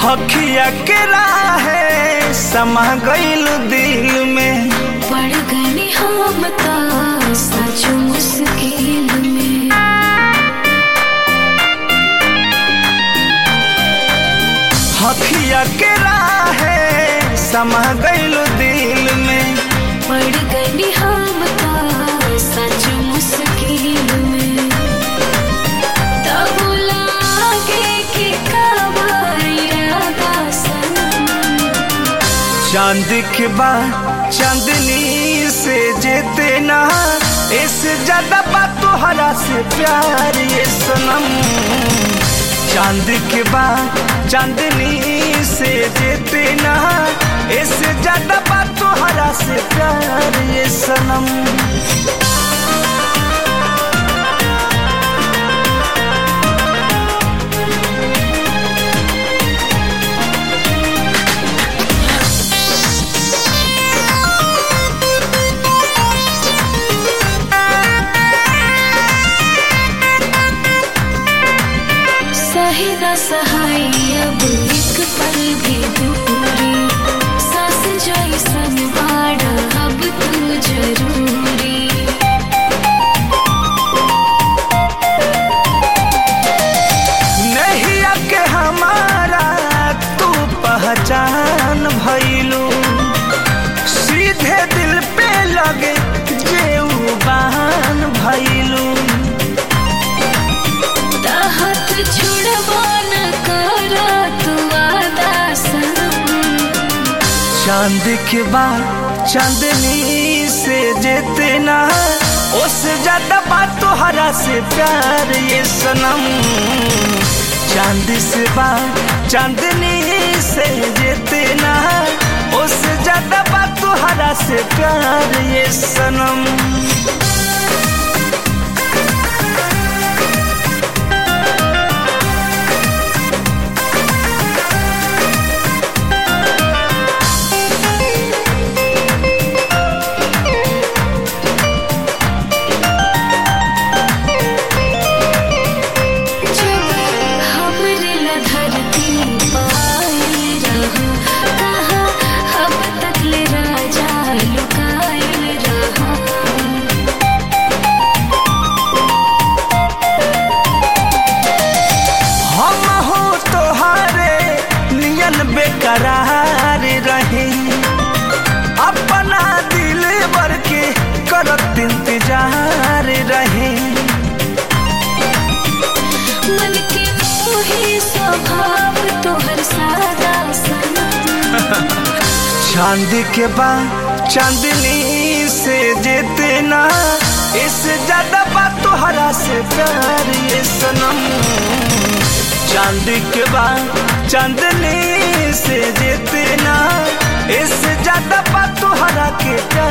हखिया के राहे समा गईल दिल में पड़ गई हम ता सच मुश्किल में हखिया के राहे समा गईल दिल में पड़ गई हम ता सच मुश्किल में तब लागे कि कबाइरादा सनम चांद के बाद चांदनी से जेते ना इससे ज्यादा बात तोहरा से प्यार ये सनम चांद के बाद चांदनी से जेते ना इससे ज्यादा बात तोहरा से प्यार ये सनम सही न सहाय अब एक पल भी दूरी सांस जैसन बाड़ा अब तू जरूरी नहीं के हमारा तू पहचान भइलू सीधे दिल पे लगे जेऊ बहान भइलू हाथ छुड़वा न करा तू वादा सनम चांद के बाद चांदनी से जेते ना उससे ज्यादा बात तोहरा से प्यार ये सनम चांद से बात चांदनी से जेते ना उससे ज्यादा बात तोहरा से प्यार ये सनम जब हमरे ला धरती पाई रहा कहा अब तक ले राजा लुकाइल रहा हम हो तोहारे नियन बेकरार रहे अपना दिल भर के करत इंतजार रहे मन के मोहे स्वभाव तोहर सादा सनम चांद के बाद चांदनी से जेते ना इससे ज्यादा बात तोहरा से प्यार ये सनम चांद के बाद चांदनी से जेते ना इससे ज्यादा बात तोहरा के प्यार